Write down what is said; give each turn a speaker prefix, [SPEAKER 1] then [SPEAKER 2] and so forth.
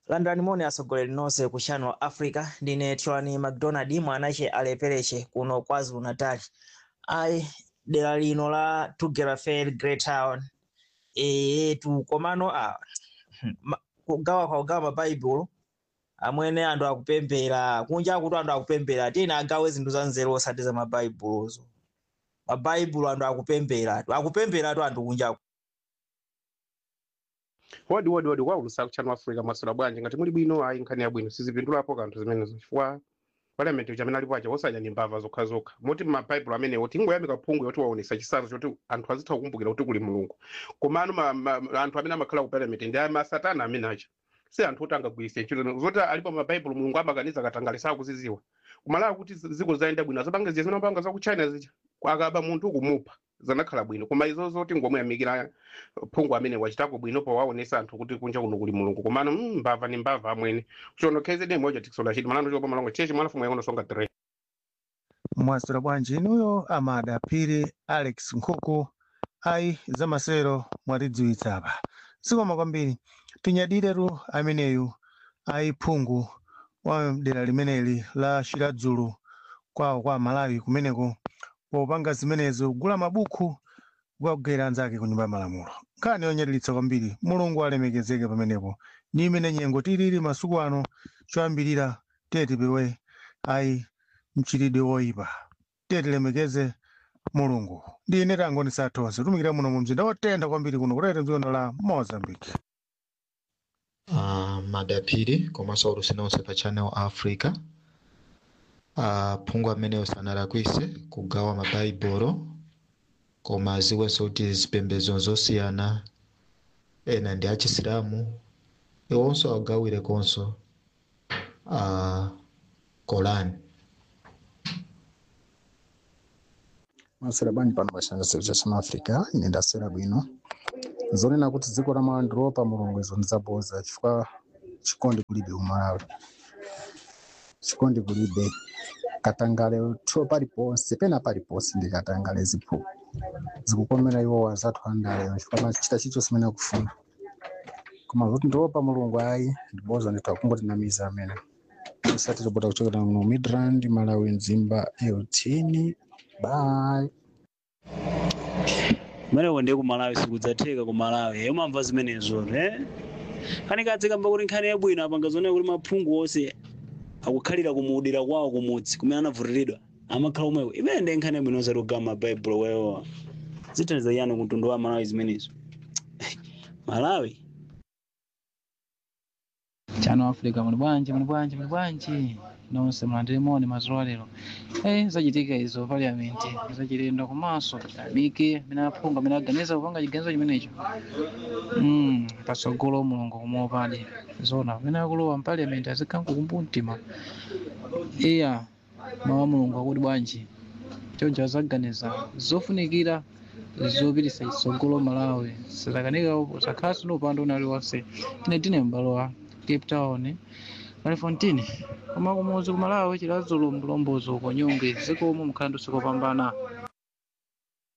[SPEAKER 1] landani moni atsogoleri nonse ku channel africa ndine tiwani mcdonald mwanache alepereche kuno kwazulu natal ayi dera lino la tugera fair great town etu komano a ma- kugawa kwa kugawa mabaibulo amwene anthu akupembera kunja kuti anthu akupembera tiyeni agawe zinthu za nzeru osati za mabaibulozo mabaibulo anthu akupembera akupemberatu anthu kunjaku
[SPEAKER 2] wodi wodi wodi kwaulusa kuchano africa masula bwanji ngati muli bwino ayi nkhani yabwino sizipindulapo kanthu zimenezo chifukwa parliament uja amene alipo aja osadya ndi mbava zokhazokha moti mabaibulo amenewo tingoyamika phungu yoti waonesa chisanzo choti anthu azitha kukumbukira kuti kuli mulungu komano ma- ma- anthu amene amakhala ku parliament ndi masatana amene aja si anthu oti angagwiritse ntchito zoti alipo mabaibulo mulungu amakaniza katangale sakuziziwa kumalawa kuti zi- ziko zayenda bwino azapanga ziya zimene amapanga zaku china zija akaba munthu kumupha zanakhala bwino koma izo zoti ngomuyamikira phungu amene wachitako bwino powaonesa anthu kuti kunja kuno kuli mulungu komano mm, mbava ni mbava amwene chono kzd moja tikisola chiti malano chopa malongo chechi mwana fumu yakono songa tre
[SPEAKER 3] mwasira bwanji inuyo amada phiri alex nkhuku ayi zamasero mwatidziwitsa apa sikoma kwambiri tinyadiretu ameneyu ayi phungu wa dera limeneli la shiradzulu kwawo kwa malawi kumeneko popanga zimenezo kugula mabuku kukagwera anzake ku nyumba ya malamulo nkhani yonyadilitsa kwambiri mulungu alemekezeke pamenepo ni imene nyengo tilili masuku ano choyambirira tiye tipewe ayi mchitidwe woyipa tiye tilemekeze mulungu ndi ine tangoni sathonse tumikira muno mu mzinda wotentha kwambiri kuno kutete mdzikono la mozambique
[SPEAKER 4] uh, madapiri komanso aulusi nonse pa channel africa uh, phungu ameneyo sanalakwise kugawa mabhaibolo koma aziwenso kuti zipembedzo zosiyana ena ndi achisilamu iwonso agawire konso uh, korani
[SPEAKER 5] masera bwanji pano pachanga seru cha chama africa ine ndasera bwino zonena kuti dziko la malawi ndilopa mulungu izo ndizaboza chifukwa chikondi kulibe umalawi chikondi kulibe katangale tho paliponse pena paliponse ndi katangale ziphu zikukomera iwo wazathu andaleyo chifukwa machita chilichonse imene akufuna koma zoti ndilopa mulungu ayi ndiboza ndithu akungotinamiza amene isati tobota kuchokera mu midrand malawi mzimba eutini bye
[SPEAKER 6] kumeneko ndiye kumalawi sikudzatheka kumalawi he umamva zimenezo eh kani kadzikamba kuti nkhani yabwino apanga zonena kuti maphungu onse akukhalira kumudira kwawo kumudzi kumene anavutiridwa amakhala omwewo imene ndiye nkhani yabwino osati kugama mabaibulo wewowa zithandiza yani kumtundu wa malawi zimenezo malawi
[SPEAKER 7] chano africa muli bwanji muli bwanji muli bwanji nonse mulandire moni madzulo alero eh zachitika izo parliament zachilendo komanso amike amene aphungu amene aganiza kupanga chiganizo chimenecho mm patsogolo mulungu kumuopadi zona amene akulowa mpaliament azikhala kukumbu mtima iya mawu a mulungu akuti bwanji choncho azaganiza zofunikira zopititsa chitsogolo malawi sizakanika zakhaso ndi upande una uliwonse ine tine m'balo wa cape town malifontini koma kumuzi kumalawi chilazulu mlombozo uko nyunge zikomo mkhandu sikopambana